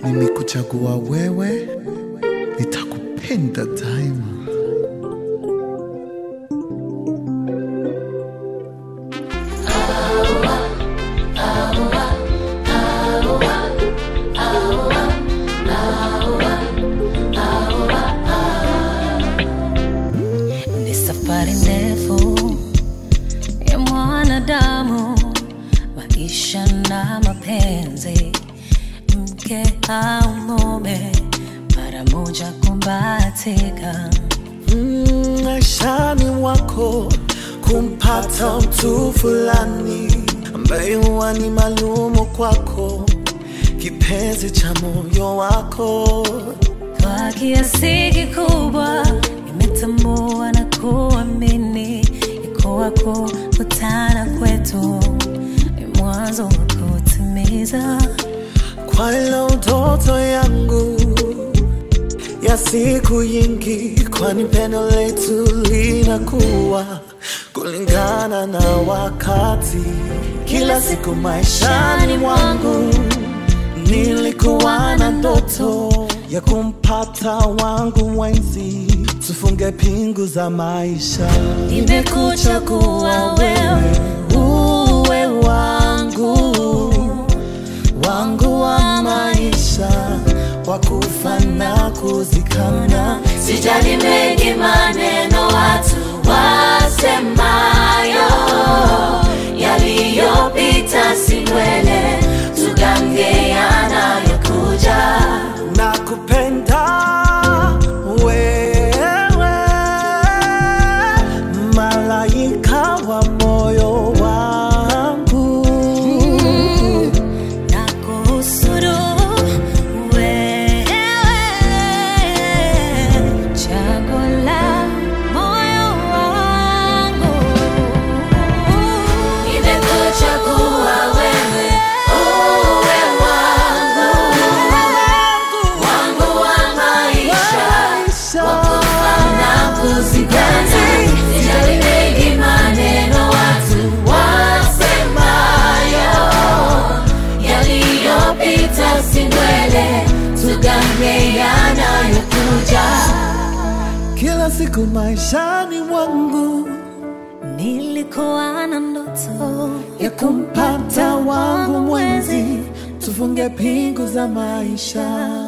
nimekuchagua wewe, nitakupenda daima. Ni safari ndefu ya mwanadamu, maisha na mapenzi, mke au mume, mara moja kumbatika. Mm, maishani wako kumpata mtu fulani ambaye huwa ni maalumu kwako, kipenzi cha moyo wako. Kwa kiasi kikubwa nimetambua na kuamini iko wako kutana kwetu ni mwanzo wa kutimiza kwa ilo ndoto yangu ya siku nyingi, kwani pendo letu linakuwa kulingana na wakati. Kila siku maishani mwangu nilikuwa na ndoto ya kumpata wangu mwenzi, tufunge pingu za maisha. nimekuchagua wewe uwe wangu wangu wa maisha wa kufa na kuzikana. Sijali mengi maneno watu wasemayo, yaliyopita si mbele, tugange yanayokuja. na kupenda wewe, malaika wa moyo wangu. Na kuhusudu wewe, chaguo la moyo wangu. Nimekuchagua wewe, uwe wangu, wangu wa maisha, na kuzikana. Sijali mengi maneno watu wasemayo, yaliyopita si ndwele, tugange yanayokuja. Kila siku maishani mwangu Nilikuwa na ndoto ya kumpata wangu mwenzi, tufunge pingu za maisha.